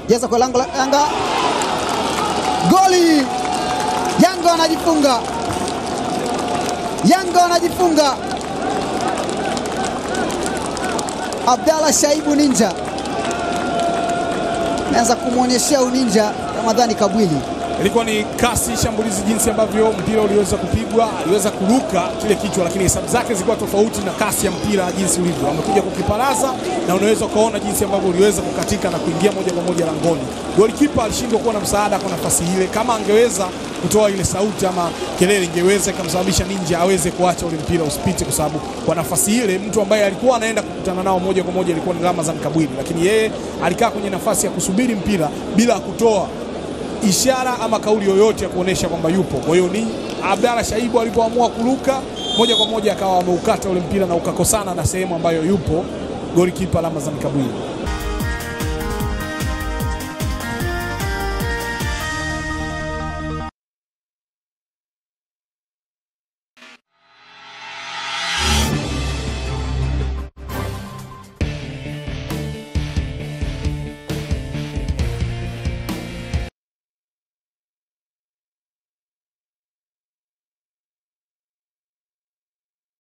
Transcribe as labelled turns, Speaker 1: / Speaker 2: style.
Speaker 1: jeza kwa lango la Yanga, goli! Yanga wanajifunga, Yanga wanajifunga. Abdalla Shaibu Ninja ameanza kumwonyeshea uninja Ramadhani Kabwili.
Speaker 2: Ilikuwa ni kasi shambulizi, jinsi ambavyo mpira uliweza kupigwa, aliweza kuruka kile kichwa, lakini hesabu zake zilikuwa tofauti na kasi ya mpira jinsi ulivyo. Amekuja kukiparaza na unaweza ukaona jinsi ambavyo uliweza kukatika na kuingia moja kwa moja langoni. Golikipa alishindwa kuwa na msaada kwa nafasi ile. Kama angeweza kutoa ile sauti ama kelele, ingeweza ikamsababisha Ninja aweze kuacha ule mpira usipite, kwa sababu kwa nafasi ile mtu ambaye alikuwa anaenda kukutana nao moja kwa moja ilikuwa ni Ramadhan Kabwili, lakini yeye alikaa kwenye nafasi ya kusubiri mpira bila kutoa ishara ama kauli yoyote ya kuonesha kwamba yupo. Kwa hiyo ni Abdalla Shaibu alipoamua kuruka moja kwa moja akawa ameukata ule mpira na ukakosana na sehemu ambayo yupo golikipa Ramadhan Kabwili.